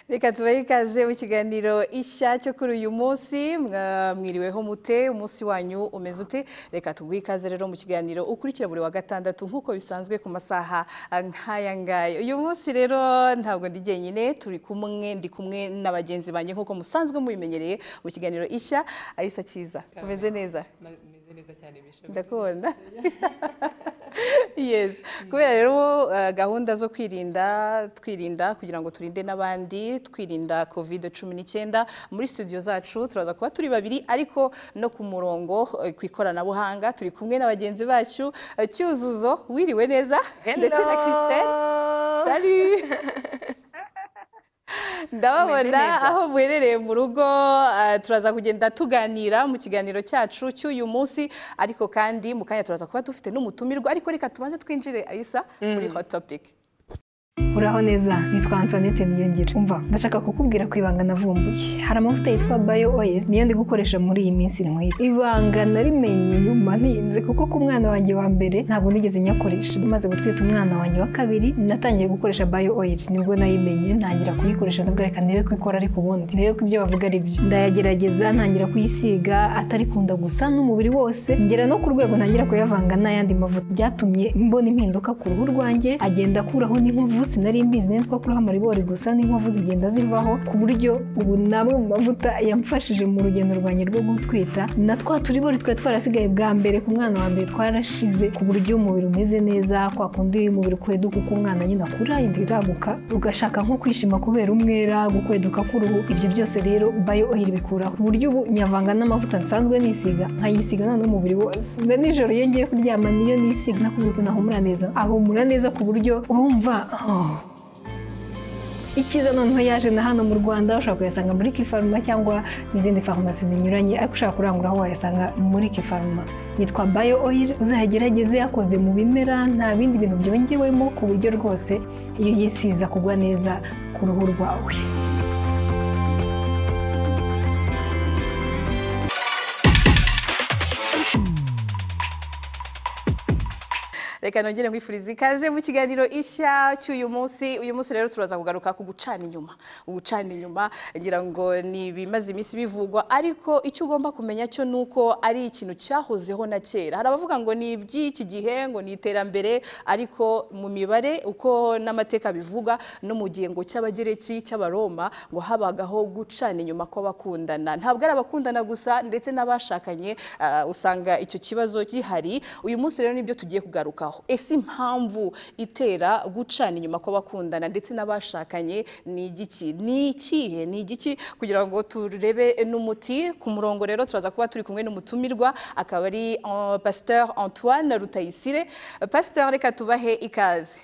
reka tubahe ikaze mu kiganiro ishya cyo kuri uyu munsi mwa- mwiriweho mute umunsi wanyu umeze ute reka tuguhe ikaze rero mu kiganiro ukurikira buri wa gatandatu nk'uko bisanzwe ku masaha ah, nk'aya ngaya uyu munsi rero ntabwo ndi jyenyine turi kumwe ndi kumwe na bagenzi banjye nk'uko musanzwe mubimenyereye mu kiganiro ishya arisa cyiza umeze neza meze neza cyane bisha ndakubona yes kubera rero eh, gahunda zo kwirinda twirinda kugira ngo turinde n'abandi twirinda covid cumi n'icyenda muri studio zacu turaza kuba turi babiri ariko no ku murongo eh, ku ikoranabuhanga turi kumwe na bagenzi bacu eh, cyuzuzo wiriwe neza ndetse na christelle Salut ndababona aho muherereye mu rugo ah, turaza kugenda tuganira mu kiganiro cyacu cy'uyu munsi ariko kandi mu kanya turaza kuba dufite n'umutumirwa ariko reka tubanze twinjire ayisa muri hot topic uraho neza nitwa antoinette niyongira umva ndashaka kukubwira ku ibanga navumbuye hari amavuta yitwa bayo oil niyo ndi gukoresha muri iyi minsi nywera ibanga narimenye nyuma ntinze kuko ku mwana wanjye wa mbere ntabwo nigeze nyakoresha maze gutwita umwana wanjye wa kabiri natangiye gukoresha bayo oil nibwo nayimenye ntangira kuyikoresha ndavuga reka ndebe ko ikora ariko ubundi ndebe ko ibyo bavuga ari byo ndayagerageza ntangira kuyisiga atarikunda gusa n'umubiri wose ngera no ku rwego ntangira kuyavanga n'ayandi mavuta byatumye mbona impinduka ku ruhu rwanjye agenda akuraho n'inkovu sinari mbizi nari nzi ko akuraho amaribori gusa n'inkovu zigenda zivaho ku buryo ubu ni amwe mu mavuta yamfashije mu rugendo rwanjye rwo gutwita na twa turibori twari twarasigaye bwa mbere ku mwana wa mbere twarashize ku buryo umubiri umeze neza kwa kundi umubiri ukweduka uko umwana nyine akura inda iraguka ugashaka nko kwishima kubera umwera gukweduka k'uruhu ibyo byose rero bayo oil bikuraho ku buryo ubu nyavanga n'amavuta nsanzwe nisiga nkayisiga noneho umubiri wose na nijoro iyo ngiye kuryama niyo nisiga nakubwira ukuntu ahumura neza ahumura neza ku buryo urumva oh, Ikiza noneho yaje na hano mu Rwanda ushobora kuyasanga muri Kifaruma cyangwa n'izindi farumasi zinyuranye ariko ushaka kurangura aho wayasanga muri Kifaruma yitwa Bayo Oil uzayagerageze yakoze mu bimera nta bindi bintu byongewemo ku buryo rwose iyo uyisiza kugwa neza ku ruhu rwawe reka nongere mwifurize ikaze mu kiganiro ishya cy'uyu munsi uyu munsi rero turaza kugaruka ku gucana inyuma gucana inyuma ngira ngo ni ibimaze iminsi bivugwa ariko icyo ugomba kumenya cyo ni uko ari ikintu cyahozeho na kera hari abavuga ngo ni iby'iki gihe ngo ni iterambere ariko mu mibare uko n'amateka bivuga no mu gihe ngo cy'abagereki cy'abaroma ngo habagaho gucana inyuma kw'abakundana ntabwo ari abakundana gusa ndetse n'abashakanye ah, usanga icyo kibazo gihari uyu munsi rero nibyo tugiye kugarukaho ese impamvu itera gucana inyuma kw'abakundana ndetse n'abashakanye ni igiki ni ikihe ni igiki kugira ngo turebe n'umuti ku murongo rero turaza kuba turi kumwe n'umutumirwa akaba ari eh, pasteur antoine rutayisire pasteur reka tubahe ikaze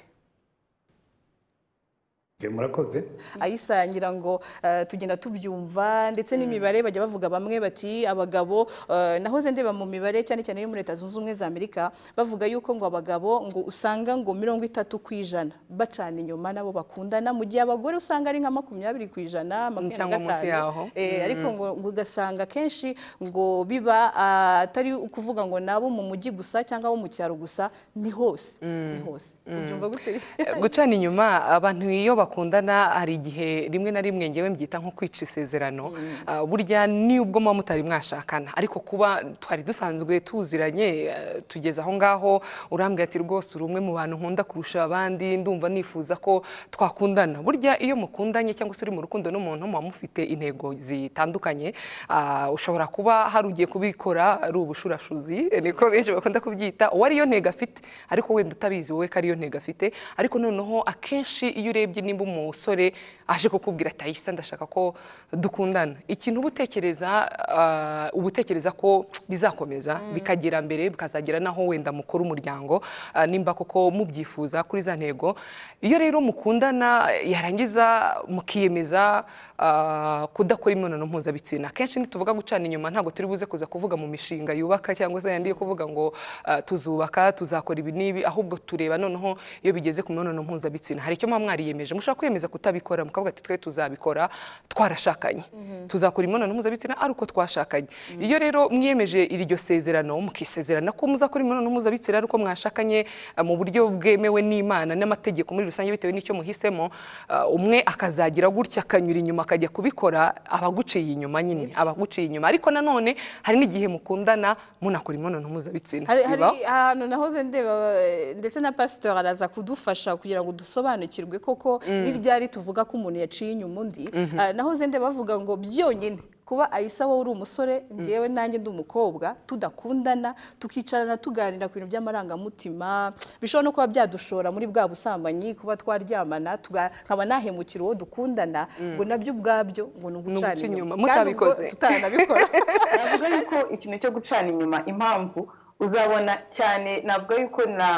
Iyo murakoze ayisa ngira ngo eh, tugenda tubyumva ndetse n'imibare bajya bavuga bamwe bati abagabo eh, nahoze ndeba mu mibare cyane cyane yo muri leta zunze ubumwe za amerika bavuga yuko ngo abagabo ngo usanga ngo mirongo itatu ku ijana bacana inyuma nabo bakundana mu gihe abagore usanga ari nka makumyabiri ku ijana Cyangwa makumyabiri na munsi yaho. gatanu Eh, ariko ngo ngo ugasanga kenshi ngo biba ah, atari ukuvuga ngo nabo mu mujyi gusa cyangwa abo mu cyaro gusa ni hose ni hose ubyumva gute gucana inyuma abantu iyo bakundana hari igihe rimwe na rimwe ngewe mbyita nko kwica isezerano Ah, burya nubwo muba mutari mwashakana ariko kuba twari dusanzwe tuziranye eh, tugeze aho ngaho urambwira ati rwose uri umwe mu bantu nkunda kurusha abandi ndumva nifuza ko twakundana burya iyo mukundanye cyangwa se uri mu rukundo n'umuntu muba mufite intego zitandukanye Ah, ushobora kuba hari ugiye kubikora ari ubushurashuzi eh, niko benshi bakunda kubyita uwo ariyo ntego afite ariko wenda utabizi wowe ko ariyo ntego afite ariko noneho akenshi iyo urebye nimba umusore aje kukubwira atayisa ndashaka ko dukundana ikintu uba utekereza ah, uba utekereza ko bizakomeza bikagera mbere bikazagera naho wenda mukora umuryango ah, nimba koko mubyifuza kuri za ntego iyo rero mukundana yarangiza mukiyemeza ah, kudakora imibonano mpuzabitsina akenshi ntituvuga gucana inyuma ntabwo turi buze kuza kuvuga mu mishinga yubaka cyangwa se yandi yo kuvuga ngo ah, tuzubaka tuzakora ibi n'ibi ahubwo tureba noneho iyo bigeze ku mibonano mpuzabitsina hari icyo muba mwariyemeje mushobora mushobora kwemeza kutabikora mukavuga ati twe tuzabikora twarashakanye tuzakora imibonano mpuzabitsina ari uko twashakanye iyo rero mwiyemeje iryo sezerano mukisezerana ko muzakora imibonano mpuzabitsina ari uko mwashakanye ah, mu buryo bwemewe n'imana n'amategeko muri rusange bitewe n'icyo muhisemo ah, umwe akazagira gutya akanyura inyuma akajya kubikora abaguciye inyuma nyine abaguciye inyuma ariko nanone hari n'igihe mukundana munakora imibonano mpuzabitsina hari hari Bibaho. ahantu nahoze ndeba eh, ndetse na pasiteri araza kudufasha kugira ngo dusobanukirwe koko n'ibyari tuvuga ko umuntu yaciye inyuma undi Ah, nahoze ndeba bavuga ngo byonyine kuba ayisa wowe uri umusore ngewe nanjye ndi umukobwa tudakundana tukicarana tuganira ku bintu by'amarangamutima bishobora no kuba byadushora muri bwa busambanyi kuba twaryamana tuga- nkaba nahemukira uwo dukundana ngo nabyo ubwabyo ngo ni ugucana uguca inyuma inyuma, Kandi ubwo mutabikoze. tutanabikora navuga yuko ikintu cyo gucana inyuma impamvu uzabona cyane navuga yuko na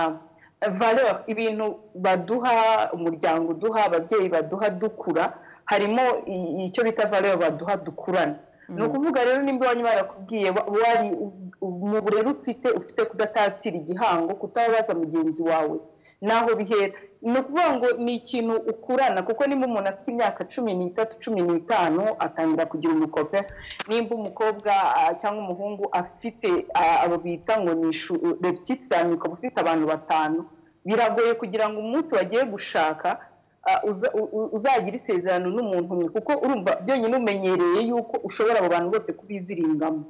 valeur ibintu baduha umuryango uduha ababyeyi baduha dukura harimo i- icyo bita valeur baduha dukurana ni ukuvuga rero nimba iwanyu barakubwiye wa- wari mu burere ufite ufite kudatatira igihango kutababaza mugenzi wawe naho bihera ni ukuvuga ngo ni ikintu ukurana kuko nimba umuntu afite imyaka cumi n'itatu cumi n'itanu atangira kugira umukope nimba umukobwa ah, cyangwa umuhungu afite ah, abo bita ngo ni ishu repetite cyane ukaba ufite abantu batanu biragoye kugira ngo umunsi wagiye gushaka ah, uza- u- u- uzagira isezerano n'umuntu umwe kuko urumva byonyine umenyereye yuko ushobora abo bantu bose kubiziringamo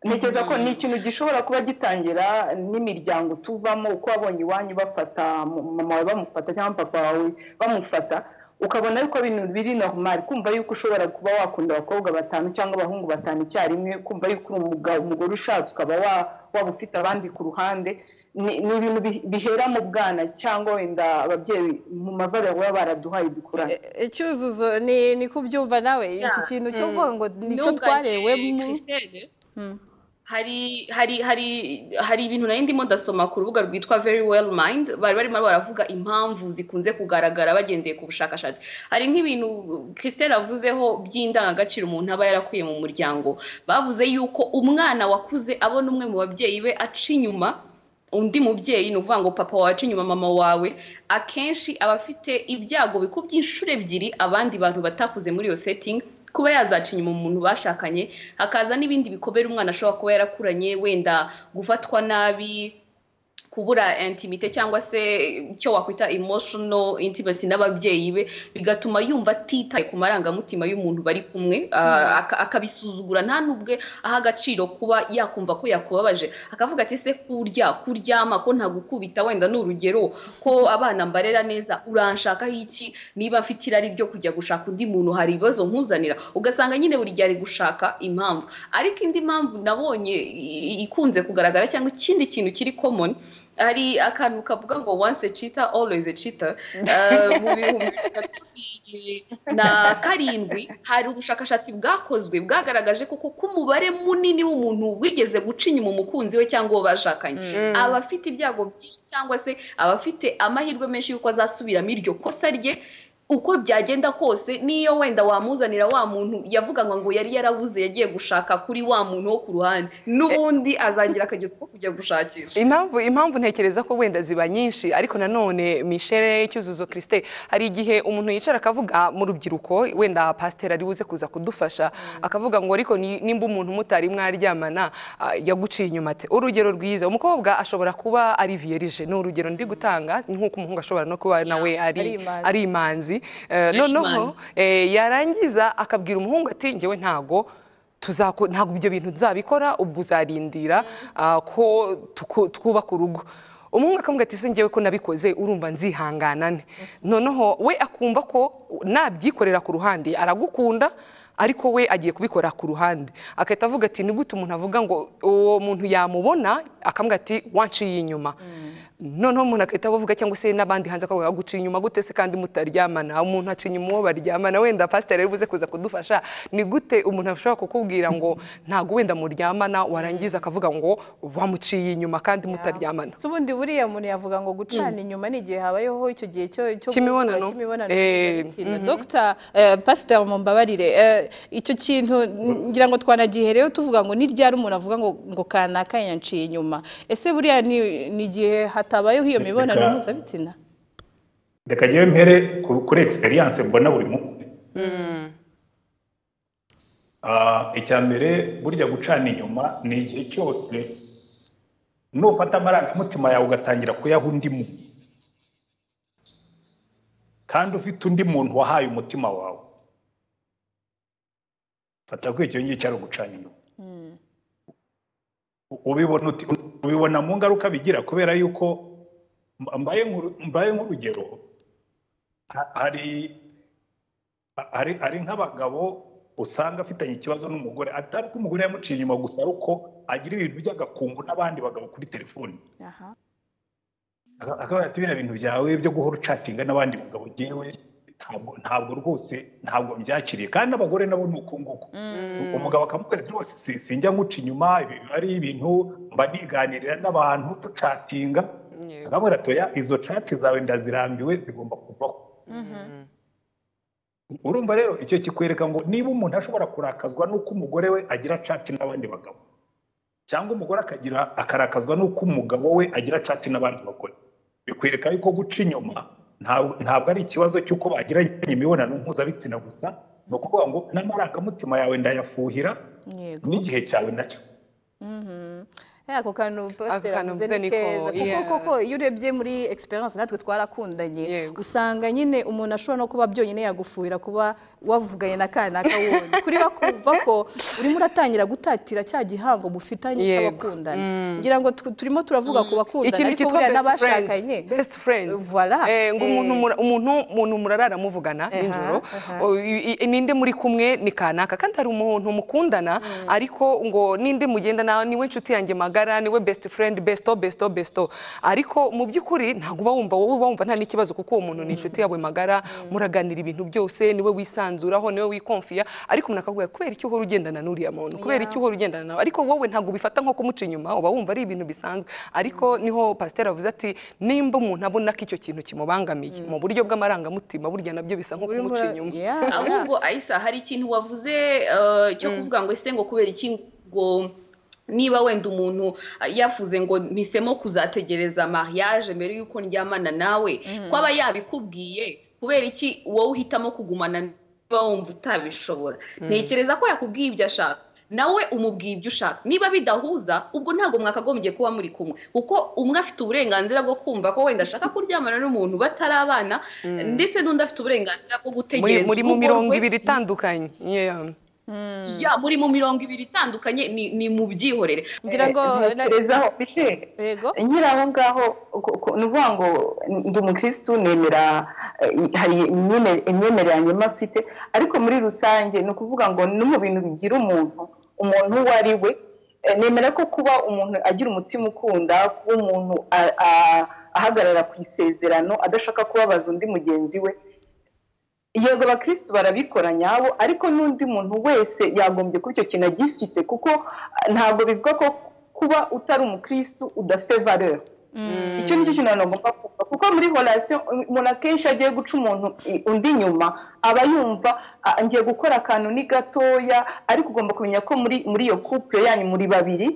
ntekereza ko ni ikintu gishobora kuba gitangira n'imiryango tuvamo uko wabonye iwanyu bafata mu- mama wawe bamufata cyangwa papa wawe bamufata ukabona yuko ibintu biri normal kumva yuko ushobora kuba wakunda abakobwa batanu cyangwa abahungu batanu icyarimwe kumva yuko uri umugabo- umugore ushatse ukaba wa- waba ufite abandi ku ruhande ni ni ibintu bi- bihera mu bwana cyangwa wenda ababyeyi mu mavariro baba baraduhaye dukurane icyuzuzo ni ni kubyumva nawe iki Yeah. kintu cyo kuvuga ngo nicyo Ndumva twarewemo Christine, Mm. hari hari hari hari ibintu nari ndimo ndasoma ku rubuga rwitwa very well mind bari barimo baravuga impamvu zikunze kugaragara bagendeye ku bushakashatsi hari nk'ibintu christelle avuzeho by'indangagaciro umuntu aba yarakuye mu muryango bavuze yuko umwana wakuze abona umwe mu babyeyi be aca inyuma undi mubyeyi ni ukuvuga ngo papa wawe aca inyuma mama wawe akenshi aba afite ibyago bikubye inshuro ebyiri abandi bantu batakuze muri iyo setting kuba yazaca inyuma umuntu bashakanye hakaza n'ibindi bikomere umwana ashobora kuba yarakuranye wenda gufatwa nabi kubura intimite cyangwa se icyo wakwita emotional intimacy n'ababyeyi be bigatuma yumva atitaye ku marangamutima y'umuntu bari kumwe ah, aka- akabisuzugura nta n'ubwe aha agaciro kuba yakumva ko yakubabaje akavuga ati se kurya kuryama ko ntagukubita wenda ni urugero ko abana mbarera neza uranshakaho iki niba mfite irari ryo kujya gushaka undi muntu hari ibibazo nkuzanira ugasanga nyine buri gihe ari gushaka impamvu ariko indi mpamvu nabonye i- i- ikunze kugaragara cyangwa ikindi kintu kiri common hari akantu kavuga ngo once a cheater always a cheater Eh, mu bihumbi bibiri na cumi na karindwi hari ubushakashatsi bwakozwe bwagaragaje koko ko umubare munini w'umuntu wigeze guca inyuma umukunzi we cyangwa uwo bashakanye aba afite ibyago byinshi cyangwa se aba afite amahirwe menshi y'uko azasubiramo iryo kosa rye uko byagenda kose niyo wenda wamuzanira wa muntu yavuga ngo yari yarabuze yagiye gushaka kuri wa muntu wo ku ruhande n'ubundi azagira akagezi ko kujya gushakisha impamvu impamvu ntekereza ko wenda ziba nyinshi ariko nanone mishele cyuzuzo christe hari igihe umuntu yicara akavuga mu rubyiruko wenda pasiteri ari buze kuza kudufasha akavuga ngo ariko ni- nimba umuntu mutari mwaryamana ah, yaguciye inyuma ate urugero rwiza umukobwa ashobora kuba ari vierge ni urugero ndi gutanga nk'uko umuhungu ashobora no kuba Ari nawe ari imanzi. ari imanzi Eh, noneho eh, yarangiza akabwira umuhungu ati ngewe ntago tuzako ntabwo ibyo bintu tuzabikora ubwo uzarindira ah, ko tuku- twubaka urugo umuhungu akamubwira ati se ngewe ko nabikoze urumva nzihanganane noneho we akumva ko nabyikorera ku ruhande aragukunda ariko we agiye kubikora ku ruhande agahita avuga ati ni gute umuntu avuga ngo uwo muntu yamubona akamubwira ati wanciye inyuma noneho umuntu agahita avuga cyangwa se n'abandi hanze akavuga guciye inyuma gute se kandi mutaryamana umuntu aca inyuma uwo baryamana wenda pasiteri ari buze kuza kudufasha ni gute umuntu ashobora kukubwira ngo ntabwo wenda muryamana warangiza akavuga ngo wamuciye inyuma kandi mutaryamana si ubundi buriya muntu yavuga ngo gucana inyuma ni igihe habayeho icyo gihe cyo cyo Cy'imibonano. cy'imibonano Eh, mpuzabitsina. dr eh, pasiteri mumbabarire eh, icyo kintu ngira ngo twanagihereyo tuvuga ngo ni ryari umuntu avuga ngo ngo kanaka yanciye inyuma ese buriya ni ni igihe hatabayeho iyo Reka- mibonano mpuzabitsina reka njyewe mpere ku- kuri egisperiyanse mbona buri munsi Ah, icya mbere burya gucana inyuma ni igihe cyose nufata amarangamutima yawe ugatangira kuyaha undimu kandi ufite undi muntu wahaye umutima wawe fata ko icyo ngicyo ari ugucana inyuma U- ubibona uti- ubibona mu ngaruka bigira kubera yuko mba- mbaye nk'uru- mbaye nk'urugero ha- hari hari hari nk'abagabo usanga afitanye ikibazo n'umugore atari ko umugore yamuciye inyuma gusa ari uko agira ibintu by'agakungu n'abandi bagabo kuri telefoni aha Aka- akavuga ati biriya bintu byawe byo guhora ucatinga n'abandi bagabo ngewe ntabwo ntabwo rwose ntabwo mbyakiriye kandi n'abagore nabo ni uko nguko umugabo akamubwira ati rwose si- sinjya nguca inyuma ibi biba ari ibintu mba niganirira n'abantu ducatinga Yego. akamubwira ati oya izo catsi zawe ndazirambiwe zigomba kuvaho Mhm. urumva rero icyo kikwereka ngo niba umuntu ashobora kurakazwa n'uko umugore we agira cati n'abandi bagabo cyangwa umugore akagira akarakazwa n'uko umugabo we agira cati n'abandi bagore bikwereka yuko guca inyuma ntabwo ntabwo ari ikibazo cy'uko bagiranye imibonano mpuzabitsina gusa ni ukuvuga ngo n'amarangamutima yawe ndayafuhira yego n'igihe cyawe nacyo Mhm. Eh, ako kantu pasiteri kantu avuze mvuze ni niko, keza kuko yeah. koko iyo urebye muri egisperiyanse natwe twarakundanye Yego. usanga nyine umuntu ashobora no kuba byonyine yagufuhira kuba wavuganye na kanaka wundi kuri bakumva ko urimo uratangira gutatira cya gihango mufitanye Yego. cy'abakundana ngira ngo tu- turimo turavuga ku bakundana ikintu ariko buriya cyitwa best friends n'abashakanye best friends Voilà. Eh, ngo Eh. umuntu mura- umuntu umuntu murarara muvugana Aha, nijoro aha. O- i- i- ninde muri kumwe ni kanaka kandi hari umuntu mukundana ariko ngo ninde mugendana niwe nshuti yanjye magara niwe best friend besto besto besto ariko mu by'ukuri ntabwo uba wumva wowe uba wumva nta n'ikibazo kuko uwo muntu ni inshuti yawe magara muraganira ibintu byose niwe wisanzuraho niwe wikomfiya ariko umuntu akakubwira kubera iki uhora ugendana n'uriya muntu kubera iki uhora ugendana nawe ariko wowe ntabwo ubifata nko kumuca inyuma uba wumva ari ibintu bisanzwe ariko niho pasiteri avuze ati nimba umuntu abona ko icyo kintu kimubangamiye mu buryo bw'amarangamutima burya nabyo bisa nko urimo kumuca ura- inyuma Yeah, yeah. ahubwo ayisa hari ikintu wavuze eh, cyo kuvuga ngo ese ngo kubera iki ngo niba wenda umuntu eh, yafuze ngo mpisemo kuzategereza mariage mbere y'uko ndyamana nawe ko aba yabikubwiye kubera iki wowe uhitamo kugumana niba wumva utabishobora ntekereza ko yakubwiye ibyo ashaka nawe umubwiye ibyo ushaka niba bidahuza ubwo ntabwo mwakagombye kuba muri kumwe kuko umwe afite uburenganzira bwo kumva ko wenda ashaka kuryamana n'umuntu batarabana ndetse n'undi afite uburenganzira bwo muri gutegereza muri mu urugo mirongo rwe. ibiri itandukanye Yeah. Ya, muri mu mirongo ibiri itandukanye ni- ni mu byihorere ngira ngo na- ntekerezaho michel yego nyiri aho ngaho ku- ku- ni ukuvuga ngo ndi umukirisitu nemera eh, hari imyemere- imyemerere yanyuma afite ariko muri rusange ni ukuvuga ngo no mu bintu bigira umuntu umuntu uwo ari we eh, nemera ko kuba umuntu agira umutima ukunda kuba umuntu a- a- ahagarara ku isezerano adashaka kubabaza undi mugenzi we yego abakirisitu barabikora nyabo ariko n'undi muntu wese yagombye kuba icyo kintu agifite kuko ah, ntabwo bivuga ko kuba utari umukirisitu udafite valeur icyo ni cyo kintu abantu bagomba kumva kuko muri horasiyo umuntu akenshi agiye guca umuntu i- undi inyuma aba yumva "Ah, ngiye gukora akantu ni gatoya ariko ugomba kumenya ko muri muri iyo couple yanyu muri babiri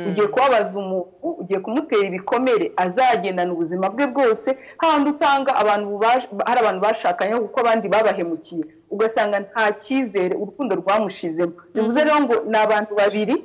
ugiye kubabaza umuntu ugiye kumutera ibikomere azagendana ubuzima bwe bwose hahandi usanga abantu bubaje- hari abantu bashakanye kuko abandi babahemukiye ugasanga nta cyizere urukundo rwamushizemo bivuze rero ngo ni abantu babiri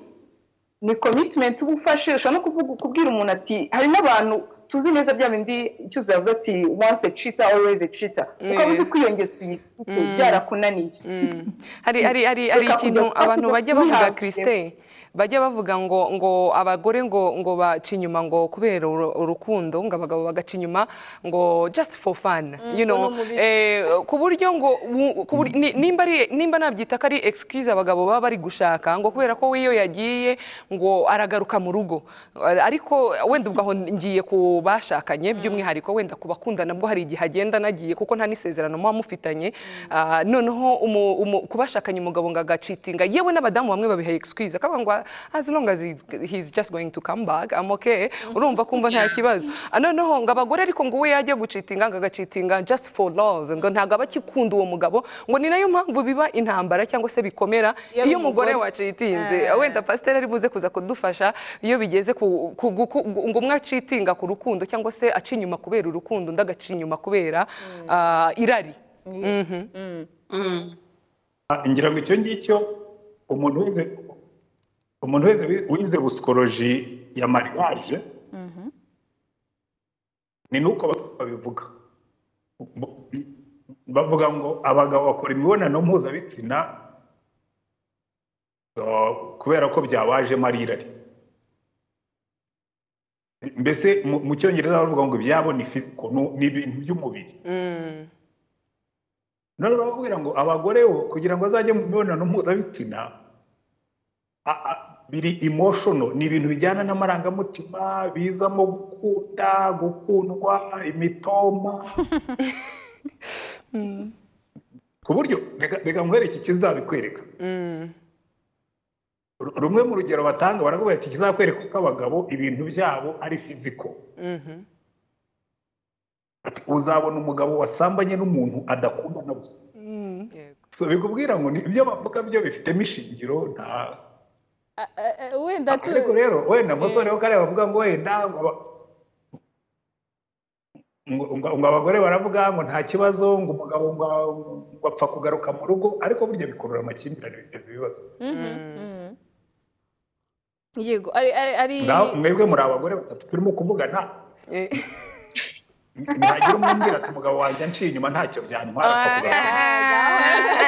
ni commitment uba ufashe ushobora no kuvuga kubwira umuntu ati hari n'abantu tuzi neza bya bindi cyuzuye avuga ati once a cheater always a cheater ukaba uzi ko iyo ngeso uyifite byarakunaniye Mm. hari hari hari hari Reka ikintu kujya- abantu bajya bavuga kwihabwa. Christine bajya bavuga ngo ngo abagore ngo ngo baca inyuma ngo kubera uru- urukundo ngo abagabo bagaca inyuma ngo just for fun you ngo know ni umubiri. eh, ku buryo ngo wu- ku bur- ni- nimba ari nimba nabyita ko ari excuse abagabo baba bari gushaka ngo kubera ko wiyo yagiye ngo aragaruka mu rugo ariko wenda ubwo aho ngiye ku bashakanye by'umwihariko wenda ku bakundana bwo hari igihe agenda nagiye kuko nta n'isezerano muba mufitanye Ah, noneho umu- umu- ku bashakanye umugabo ngo agacitinga yewe n'abadamu bamwe babiha excuse akavuga ngo as long as he- he's just going to come back I'm okay urumva kumva nta kibazo Ah, noneho ngo abagore ariko ngo we yajya gucitinga ngo agacitinga just for love ngo ntabwo aba akikunda uwo mugabo ngo ni nayo mpamvu biba intambara cyangwa se bikomera Iyo ari iyo umugore umugore. wacitinze wenda pasiteri ari buze kuza kudufasha iyo bigeze ku ku- ku- ku- ngo umwe acitinga ku rukundo urukundo cyangwa se aca inyuma kubera urukundo undi agaca inyuma kubera ah, irari Mhm. Mm. Ah, ngira ngo icyo ngicyo umuntu wize umuntu wese wi- wize busikoloji ya mariage ni nuko ba- babivuga Bo- bavuga ngo abagabo bakora imibonano mpuzabitsina ah, kubera ko byabajemo ari irari mbese mu- mu cyongereza bavuga ngo ibyabo ni fiziko ni ibintu by'umubiri Mm. none barakubwira ngo abagore bo kugira ngo azajye mu mibonano mpuzabitsina a- a- biri emotional ni ibintu bijyana n'amarangamutima bizamo gukunda gukundwa imitoma ku buryo reka- reka nguhere iki kizabikwereka Mm. Ru- rumwe mu rugero batanga barakubwira ati kizakwereka ko abagabo ibintu byabo ari fiziko Mhm. Ati, uzabona umugabo wasambanye n'umuntu adakundana gusa Mm. Yego. So, bikubwira ngo ni- ibyo bavuga byo bifitemo ishingiro nta Ah, ah, ah, wenda tu ariko rero wenda umusore wo kare bavuga ngo wenda ngo aba- ngo ngo- ngo abagore baravuga ngo nta kibazo ngo umugabo ngo ngo apfa kugaruka mu rugo ariko burya bikurura amakimbirane biteza ibibazo Mhm, mhm. yego ari ari ari ngaho mwebwe muri abagore batatu turimo kuvugana Eh. ntagira umwe umbwira ati umugabo wanjye anciye inyuma ntacyo byantwara apfa kugaruka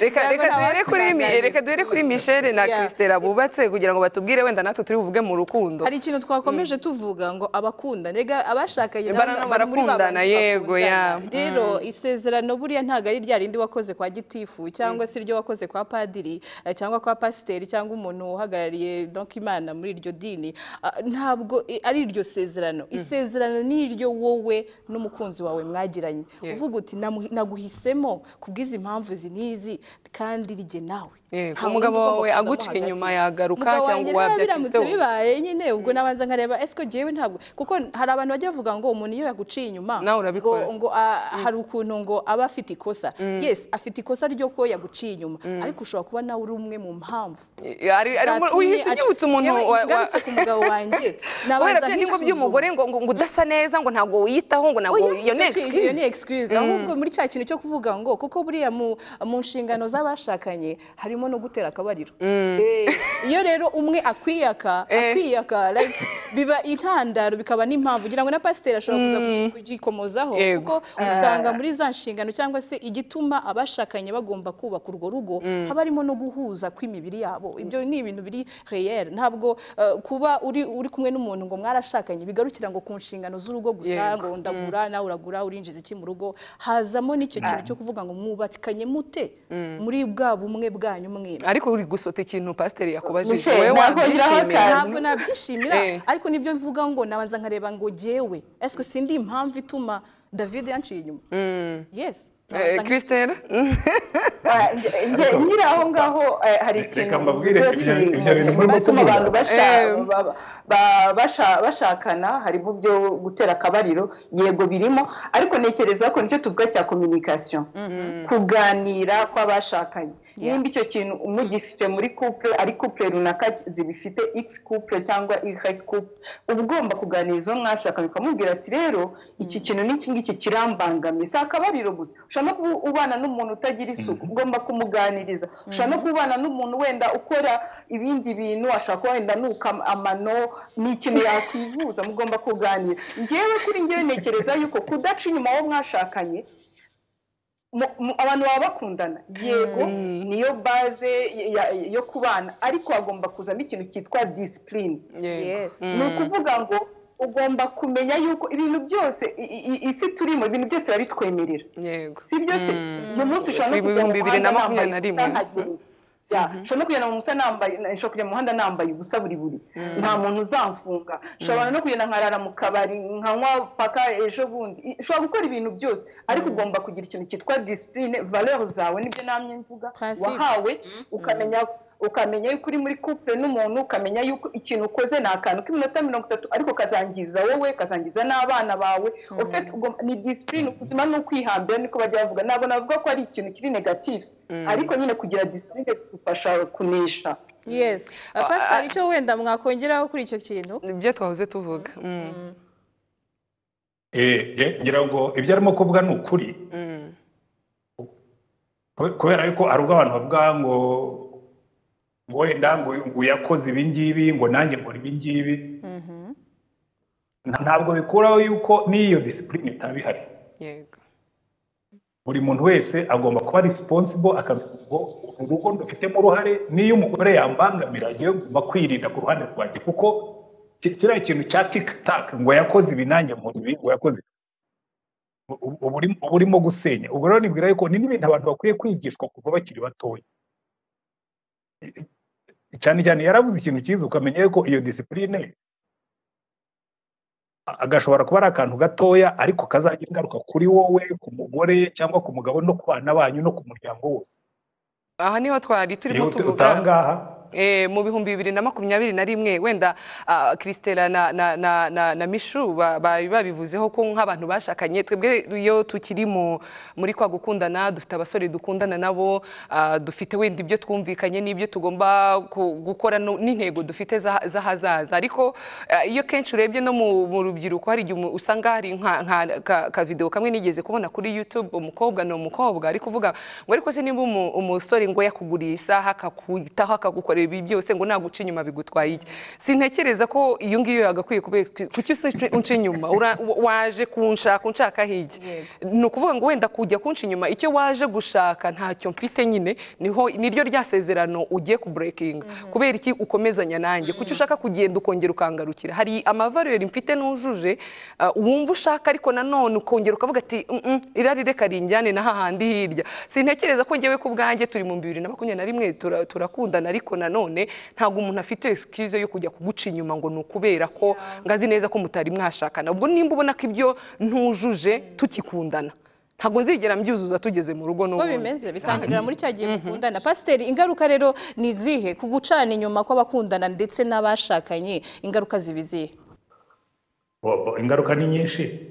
reka Ntabwo reka nta duhere kuri mi- wakiganira. reka duhere kuri Michelle na Yeah. Christella bubatse kugira ngo batubwire wenda natwe turi buvuge mu rukundo hari ikintu twakomeje tuvuga ngo abakunda nega abashakanye Bara- nabo barakundana, muri ba bantu yego, ya. bakundana. rero isezerano buriya ntabwo ari rya rindi wakoze kwa gitifu cyangwa se iryo wakoze kwa padiri eh, cyangwa kwa pasiteri cyangwa umuntu uhagarariye donc imana muri iryo dini Ah, ntabwo i- ari iryo sezerano isezerano ni iryo wowe n'umukunzi wawe mwagiranye uvuga uti "Namu- naguhisemo kubw'izi mpamvu izi n'izi kandi rige nawe Yego, Nta wundi umugabo ugomba wawe kuzamo aguca hagati. inyuma yagaruka Umugabo cyangwa wanjye uwabyakira biramutse ibyo wumva. bibaye nyine ubwo nabanza nkareba ese ko jyewe ntabwo kuko hari abantu bajya bavuga ngo umuntu iyo yaguciye inyuma Nawe urabikora. ngo- ngo ah, hari ukuntu ngo aba afite ikosa yes afite ikosa ryo ko yaguciye inyuma ariko ushobora kuba nawe uri umwe mu mpamvu Eh, ari- ari umu- zatumye uhise aca- unyibutsa umuntu Yewe, wa- wa- ngarutse ku mugabo wanjye kubera nabanza bya nyungu nkisuzuma. by'umugore ngo ngo ngo udasa neza ngo ntabwo wiyitaho ngo ntabwo Oya, iyo ni icyo kintu- iyo ni excuse excuse ahubwo muri cya kintu cyo kuvuga ngo kuko buriya mu mu nshingano z'abashakanye harimo no gutera akabariro Eh, iyo rero umwe akwiyaka Eh. akwiyaka like, biba intandaro bikaba n'impamvu ugira ngo na pasiteri ashobora kuza ku- kugikomozaho Yego. kuko usanga muri za nshingano cyangwa se igituma abashakanye bagomba kubaka urwo rugo haba harimo no guhuza kw'imibiri yabo ibyo ni ibintu biri reyeri ntabwo eh, kuba uri uri kumwe n'umuntu ngo mwarashakanye bigarukira ngo ku nshingano z'urugo gusa gusa Yego. ngo ndagura nawe uragura urinjiza iki mu rugo hazamo n'icyo kintu cyo kuvuga ngo mwubakanye mute muri bwa bumwe bwanyu mwembi ariko uri gusota ikintu pasiteri yakubajije Michelle, wowe ntabwo ngiraho wabyishimira akantu. ntabwo nabyishimira Eh. ariko nibyo mvuga ngo nabanza nkareba ngo jyewe esiko sindi impamvu ituma david yanciye inyuma yes Eh, nabanza Christelle Ah, nge- nge- nyiri aho ngaho eh, hari ikintu Reka mbabwire bivuze ibyo- ati, ibyo bintu murimo batuma kuvuga. abantu basha- Eh. ba- ba- basha- bashakana harimo ibyo gutera akabariro yego birimo ariko ntekereza ko nicyo tuvuga cya communication kuganira kw'abashakanye nimba icyo kintu mugifite muri couple ari couple runaka ki- zibifite x couple cyangwa y couple uba ugomba kuganiriza uwo mwashakanye ukamubwira ati rero iki kintu n'iki ngiki kirambangamiye si akabariro gusa ushobora no kuba ubana n'umuntu utagira isuku ugomba kumuganiriza ushobora no kubana n'umuntu wenda ukora ibindi bintu ashobora kuba wenda nuka amano ni ikintu yakwivuza mugomba kuganira ngewe kuri ngewe ntekereza yuko kudaca inyuma wo mwashakanye mu- mu- abantu baba bakundana yego niyo baze ya- ya- yo kubana ariko hagomba kuzamo ikintu cyitwa disipurine nkisuzuma. yes ni ukuvuga ngo ugomba kumenya yuko ibintu byose i- i- i- isi turimo ibintu byose barabitwemerera yego si byo se uyu munsi ushobora no Turi mu kujya mu bihumbi bibiri na muhanda makumyabiri na nambaye ubusa rimwe. nkagenda Ya, nshobora no kugenda mu musa nambaye nshobora kujya mu muhanda nambaye ubusa buri buri nta muntu uzamfunga nshobora no kugenda nkarara mu kabari nkanywa paka ejo bundi I- ushobora gukora ibintu byose ariko ugomba kugira ikintu cyitwa disipurine valeur zawe nibyo namye mvuga Principe. wahawe ukamenya ukamenya yuko uri muri couple n'umuntu ukamenya yuko ikintu ukoze ni akantu k'iminota mirongo itatu ariko kazangiza wowe kazangiza n'abana bawe ufite ugomba- ni disipurine ubuzima ni ukwihambira niko bajya bavuga ntabwo navuga ko ari ikintu kiri negatifu ariko nyine kugira disipurine bidufasha kunesha yes pasiteri icyo wenda mwakongeraho kuri icyo kintu ibyo twahoze tuvuga Mm. Eh, nge- ngira ngo ibyo arimo kuvuga ni ukuri Mm. Kube- kubera yuko hari ubwo abantu bavuga ngo ngo wenda ngo ngo yakoze ibi ngibi ngo nanjye nkora ibi ngibi Mhm. Nta- ntabwo bikuraho yuko n'iyo disipurine itaba ihari yego buri muntu wese agomba kuba responsible akamenya ngo uru rugo rufitemo uruhare n'iyo umugore yambangamira njyewe ngomba kwirinda ku ruhande rwanjye kuko ki- kiriya kintu cya tiktak ngo yakoze ibi nanjye nkora ibi ngo yakoze ibi. U- u- uba urimo- uba urimo gusenya ubwo rero nibwira yuko ni n'ibintu abantu bakwiye kwigishwa kuva bakiri batoya cyane cyane yarabuze ikintu cyiza ukamenya yuko iyo disipurine agashobora kuba ari akantu gatoya ariko kazagira ingaruka kuri wowe ku mugore cyangwa ku mugabo no ku bana banyu no ku muryango wose aha niho twari turimo iyo uta- tuvuga utangaha Eh, mu bihumbi bibiri na makumyabiri na rimwe wenda kirisitera na, na, na, na, na mishu ba- bari babivuzeho ko nk'abantu bashakanye twebwe iyo tukiri mu, muri kwa gukundana dufite abasore dukundana nabo ah, dufite wenda ibyo twumvikanye n'ibyo tugomba ku- gukora no- n'intego dufite za- z'ahazaza ariko ah, iyo kenshi urebye no mu, mu rubyiruko hari igihe umu- usanga hari nka, nka ka, ka video kamwe nigeze kubona kuri youtube umukobwa ni umukobwa ariko uvuga ngo ariko se niba umu- umusore ngo yakuguriye isaha akakwitaho akagukorera ibi byose ngo naguca inyuma bigutwaye iki sintekereza ko iyo ngiyo yagakwiye kubera kuki se unca- unca inyuma Ura- waje kunshaka unshaka higi ni ukuvuga ngo wenda kujya kunca inyuma icyo waje gushaka ntacyo mfite nyine niho niryo rya sezerano ugiye kuburekinga kubera iki ukomezanya nanjye kuki ushaka kugenda ukongera ukangarukira hari amavariyeri mfite n'ujuje ah, wumva ushaka ariko nanone ukongera ukavuga ati "Mm, mm, irari reka rinjyane na hahandi hirya sintekereza ko njyewe ku bwanjye turi mu bibiri na makumyabiri na rimwe tura- turakundana ariko nanone ntabwo umuntu afite excuse yo kujya kuguca inyuma ngo ni ukubera ko ngazi neza ko mutari mwashakana ubwo nimba ubona ko ibyo ntujuje tukikundana ntabwo nzigera mbyuzuza tugeze mu rugo uko n'ubundi bimeze bitangirira muri cya gihe mukundana pasiteri ingaruka rero ni izihe ku gucana inyuma kw'abakundana ndetse n'abashakanye ingaruka ziba izihe Bo- bo, ingaruka ni nyinshi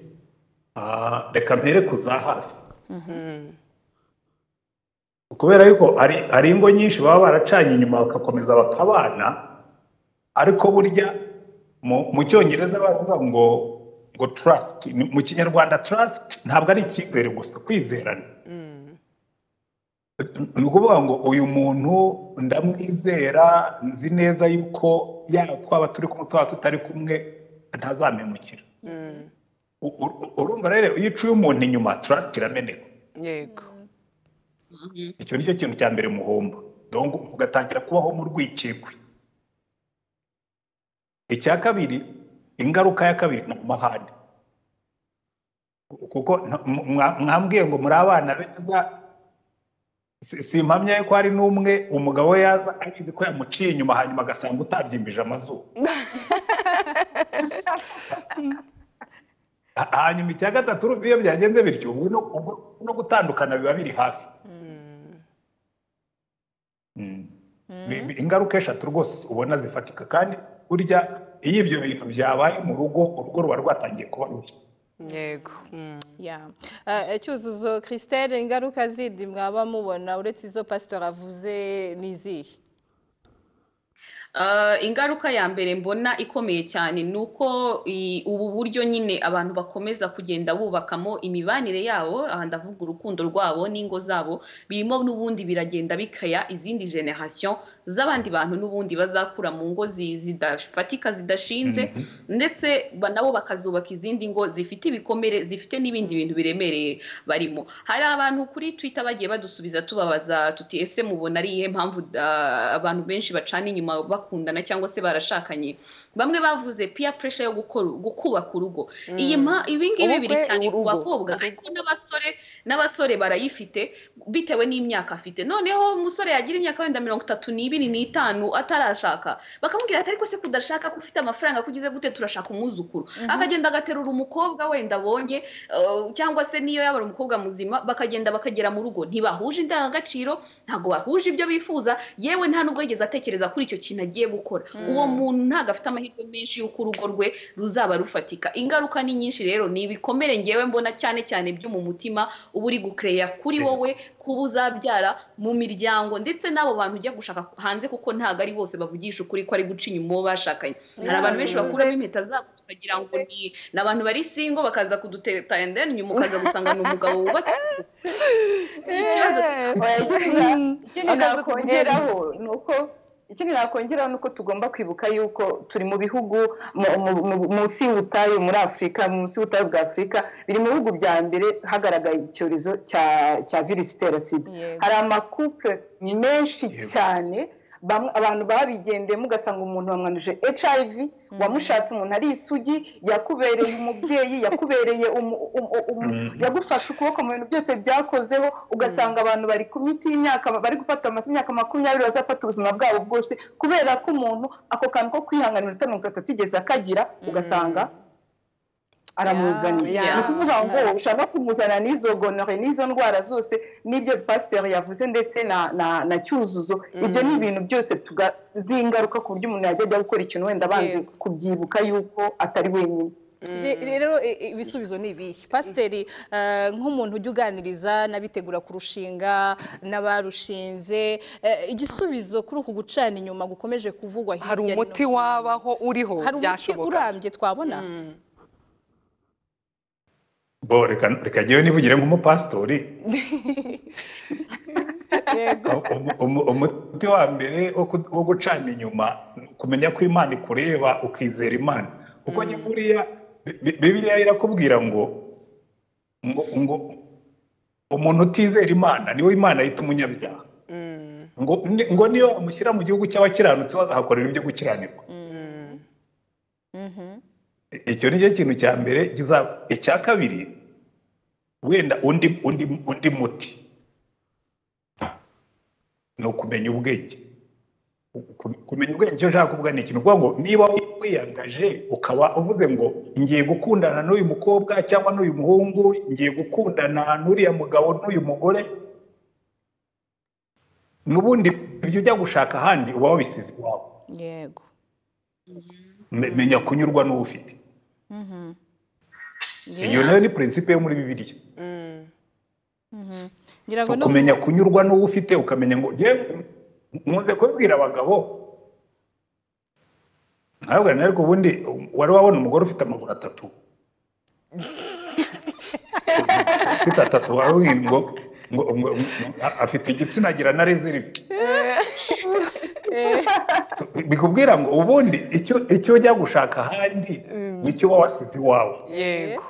Ah, reka mpere ku za hafi kubera yuko hari hari ingo nyinshi baba baracanye inyuma bagakomeza bakabana ariko burya mu mu cyongereza baravuga ngo ngo trust Ni- mu kinyarwanda trust ntabwo ari icyizere gusa kwizerana ni ukuvuga ngo uyu muntu ndamwizera nzi neza yuko yaba twaba turi kumwe twaba tutari kumwe ntazamemukira U- u- urumva rero iyo uciye umuntu inyuma trust irameneka yego icyo ni cyo kintu cya mbere muhomba donc ugatangira kubaho mu rwikekwe icya kabiri ingaruka ya kabiri ni amahane kuko nta- mwa- mwambwiye ngo muri abana beza si- simpamya ko hari n'umwe umugabo we yaza abizi ko yamuciye inyuma hanyuma agasanga utabyimbije amazuru Ha- hanyuma icya gatatu urumva iyo byagenze bityo ubwo no- ubwo no gutandukana biba biri hafi Mm. Ni- ni ingaruka eshatu rwose ubona zifatika kandi burya iyo ibyo bintu byabaye mu rugo urugo ruba rwatangiye kuba rubi yego Mm. Ya. Eh, cyuzuzo christelle ingaruka zindi mwaba mubona uretse izo pasiteri avuze ni izihe Ah, ingaruka ya mbere mbona ikomeye cyane ni uko i- ubu buryo nyine abantu bakomeza kugenda bubakamo imibanire yabo aha ndavuga urukundo rwabo n'ingo zabo birimo n'ubundi biragenda bikaya izindi generation z'abandi bantu n'ubundi bazakura mu ngo zi- zidafatika zidashinze ndetse ba- nabo bakazubaka izindi ngo zifite ibikomere zifite n'ibindi bintu biremereye barimo hari abantu kuri twitter bagiye badusubiza tubabaza tuti ese mubona ari iyihe mpamvu ah, abantu benshi bacana inyuma bakundana cyangwa se barashakanye bamwe bavuze peer pressure yo gukora gukubaka urugo iyi mpa- ibi ngibi biri Ubukwe, cyane ku urugo. bakobwa ariko n'abasore n'abasore barayifite bitewe n'imyaka afite noneho umusore yagira imyaka wenda mirongo itatu n'ibiri n'itanu atarashaka bakamubwira ati ariko se kudashaka ko ufite amafaranga kugize gute turashaka umwuzukuru akagenda agaterura umukobwa wenda abonye eh, cyangwa se niyo yaba ari umukobwa muzima bakagenda bakagera mu rugo ntibahuje indangagaciro ntabwo bahuje ibyo bifuza yewe nta nubwo yigeze atekereza kuri icyo kintu agiye gukora uwo muntu ntabwo afite amahirwe menshi y'uko urugo rwe ruzaba rufatika ingaruka ni nyinshi rero ni ibikomere ngewe mbona cyane cyane byo mu mutima uba uri gukereya kuri wowe kuba uzabyara mu miryango ndetse n'abo bantu ujya gushaka hanze kuko ntabwo ari bose bavugisha ukuri ko ari guca inyuma uwo bashakanye hari abantu benshi bivuze- bakuramo impeta zabo tukagira ngo ni ni abantu bari singo bakaza kuduteta and then nyuma ukaza gusanga ni umugabo wubatse ikibazo Oya, ikindi na- ikindi Akazi nakongeraho ni uko ikindi nakongeraho ni uko tugomba kwibuka yuko turi mu bihugu mu- mu- mu- munsi y'ubutayu muri afurika munsi y'ubutayu bwa afurika biri mu bihugu bya mbere hagaragaye icyorezo cya cya virusi itera sida Yego. hari amakupure menshi cyane bamwe- abantu babigendeyemo ugasanga umuntu wamwanuje hiv wamushatse umuntu ari isugi yakubereye umubyeyi yakubereye umu- umu- umu- Mm. yagufashe ukuboko mu bintu byose byakozeho ugasanga abantu bari ku miti y'imyaka bari gufata amase imyaka makumyabiri bazafata ubuzima bwabo bwose kubera ko umuntu ako kantu ko kwihanganira mirongo itatu atigeze akagira ugasanga aramuzaniye Ya, ya. ni ukuvuga ngo ushaka kumuzana n'izo gonore n'izo ndwara zose n'ibyo pasiteri yavuze ndetse na na na cyuzuzo ibyo ni ibintu byose tuga- zingaruka ku buryo umuntu yajya ajya gukora ikintu wenda abanze Yego. kubyibuka yuko atari wenyine Re- rero i- i- ibisubizo ni ibihe pasiteri eh, nk'umuntu ujya uganiriza n'abitegura kurushinga n'abarushinze eh, igisubizo kuri uku gucana inyuma gukomeje kuvugwa hirya hari no umuti hino. wabaho uriho hari umuti byashoboka urambye twabona bo reka reka njyewe nivugire nk'umupasitori yego Umu- umu- umuti wa mbere wo ku- wo gucana inyuma ni ukumenya ko imana ikureba ukizera imana kuko mm. buriya Bi- Bi- bibiliya irakubwira ngo ngo ngo umuntu utizera imana niwe imana yita umunyabyaha ngo ni- ngo niyo amushyira mu gihugu cy'abakiranutsi bazahakorera ibyo gukiranirwa Mhm. I- icyo ni cyo kintu cya mbere kiza- icya kabiri wenda undi undi undi muti ni ukumenya ubwenge Ku- kumenya ubwenge icyo nshaka kuvuga ni ikintu kuvuga ngo niba wiyangaje ukaba uvuze ngo ngiye gukundana n'uyu mukobwa cyangwa n'uyu muhungu ngiye gukundana n'uriya mugabo n'uyu mugore n'ubundi ibyo ujya gushaka ahandi uba wabisize iwawe yego Me- menya kunyurwa n'uwo ufite Mhm. iyo nayo ni prinsipe yo muri bibiliya Mhm. ngira ngo So, no kumenya kunyurwa n'uwo ufite ukamenya ngo yewe nkunze kubibwira abagabo ntabwo nari ariko ubundi wari wabona umugore ufite amaguru atatu ufite atatu warubwira ngo ngo- ngo ngo- afite igitsina agira na rezerive Eh, So, bikubwira ngo ubundi icyo icyo ujya gushaka ahandi nicyo uba wasize iwawe yego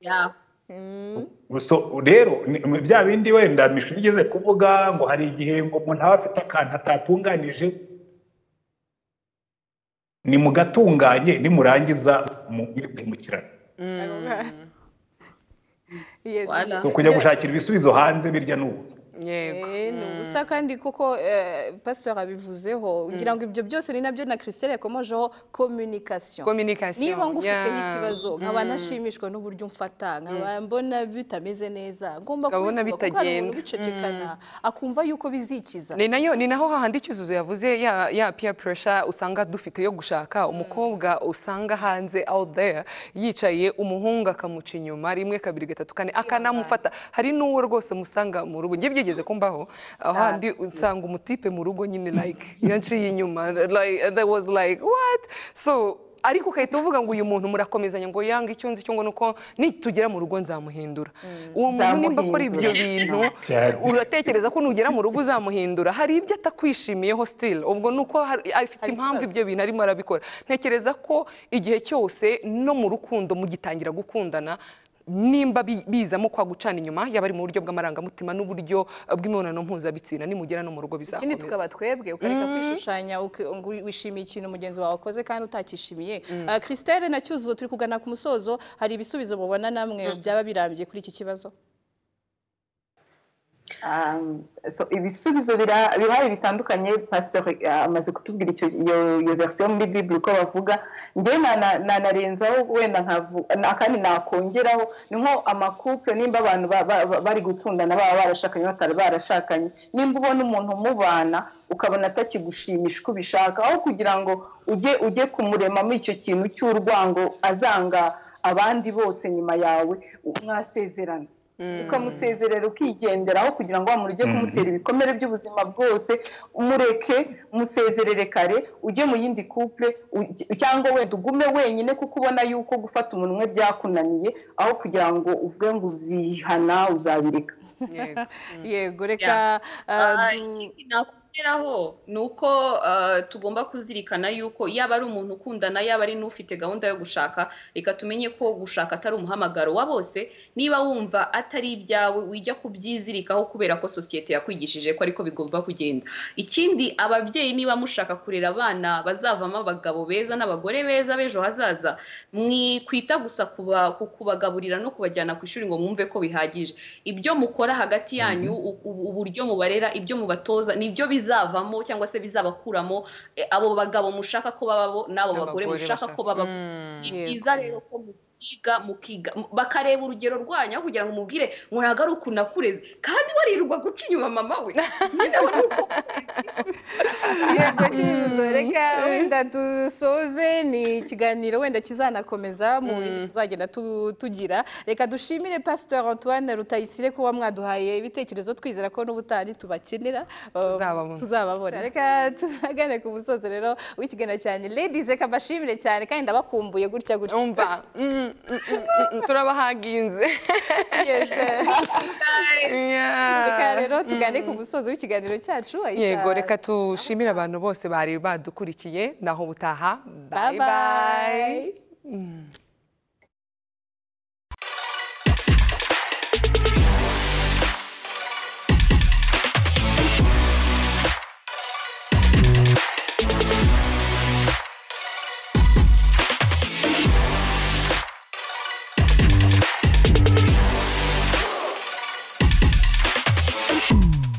Yeah. mm, So, rero ni- ni bya bindi wenda mishuri igeze kuvuga ngo hari igihe ngo umuntu aba afite akantu atatunganije ni mugatunganye nimurangiza mu- mwimukirane yes. Wala. so kujya gushakira ibisubizo hanze birya n'ubusa yego Eh, ni ubusa kandi koko eh, pasitori abivuzeho ngira ngo ibyo byose ni nabyo na christelle yakomojeho communication communication niba ngufiteho yeah. ikibazo nkaba nashimishwa n'uburyo umfata nkaba mbona bitameze neza ngomba Nkabona kubivuga kuko hari umuntu bitagenda. ubicecekana akumva yuko bizikiza ni nayo ni naho hahandi icyuzuzo yavuze ya ya peer pressure usanga dufite yo gushaka umukobwa usanga hanze out there yicaye umuhungu akamuca inyuma rimwe kabiri gatatu kane akanamufata hari n'uwo rwose musanga mu rugo njye byigeze kumbaho ahandi usanga umutipe mu rugo nyine like yanciye inyuma like there was like what so ariko ugahita uvuga ngo uyu muntu murakomezanya ngo yanga icyo nzi cyo ngo ni uko nitugera mu rugo nzamuhindura uwo muntu nimba akora ibyo bintu Cyane. uratekereza ko nugera mu rugo uzamuhindura hari ibyo atakwishimiyeho still ubwo ni uko hari- afite impamvu ibyo bintu arimo arabikora ntekereza ko igihe cyose no mu rukundo mugitangira gukundana nimba bi- bizamo kwa gucana inyuma yaba ari mu buryo bw'amarangamutima n'uburyo bw'imibonano mpuzabitsina nimugera no mu rugo ikindi bizakomeza tukaba twebwe ukareka kwishushanya uki- ngo wishimiye ikintu mugenzi wawe akoze kandi utakishimiye Ah, christelle na cyuzuzo turi kugana ku musozo hari ibisubizo mubona namwe byaba birambye kuri iki kibazo Um, so ibisubizo bira- birahari bitandukanye pasiteri uh, amaze kutubwira icyo- iyo iyo verisiyo muri bibiri uko bavuga njyewe nana- nanarenzaho wenda nkavu- na- kandi nakongeraho ni nko amakupure nimba abantu ba- ba- ba- bari gukundana baba barashakanye batari barashakanye nimba ubona umuntu umubana ukabona atakigushimisha uko ubishaka aho kugira ngo ujye ujye kumuremamo icyo kintu cy'urwango azanga abandi bose nyuma yawe mwasezerana ukamusezerera ukigenderaho kugira ngo wa muntu ujye kumutera ibikomere by'ubuzima bwose umureke musezerere kare ujye mu yindi couple ujye- cyangwa wenda ugume wenyine kuko ubona yuko gufata umunwe byakunaniye aho kugira ngo uvuge ngo uzihana uzabireka yego yego reka Ah, ah, du- ikindi nakongeraho ni uko ah, tugomba kuzirikana yuko yaba ari umuntu ukundana yaba ari n'ufite gahunda yo gushaka reka tumenye ko gushaka atari umuhamagaro wa bose niba wumva atari ibyawe wijya kubyizirikaho kubera ko sosiyete yakwigishije ko ariko bigomba kugenda ikindi ababyeyi niba mushaka kurera abana bazavamo abagabo beza n'abagore beza b'ejo hazaza mwikwita gusa kuba- ku- kubagaburira no kubajyana ku ishuri ngo mwumve ko bihagije ibyo mukora hagati yanyu u- u- uburyo mubarera ibyo mubatoza nibyo bizavamo cyangwa se bizabakuramo eh, abo bagabo mushaka ko bababo n'abo bagore mushaka ko bababo ni byiza rero ko mubyiga mukiga mu- bakareba urugero rwanyu aho kugira ngo umubwire ngo ntabwo ari ukuntu nakureze kandi waririrwa guca inyuma mama we nyine wari uko- yego cyuzo reka wenda dusoze ni ikiganiro wenda kizanakomeza mu bindi tuzagenda tu- tugira reka dushimire pastor antoine rutayisire kuba mwaduhaye ibitekerezo twizera ko n'ubutari tubakenera uh, Tuzababona. tuzababona reka turagane ku musozo rero w'ikiganiro cyane ladies reka mbashimire cyane kandi ndabakumbuye gutya gutya umva mm, mm, mm, mm, turabahaginze Yeje. Yeah. reka rero tugane ku musozo w'ikiganiro cyacu Aisha. yego reka tushimire abantu bose bari badukurikiye naho ubutaha bye bye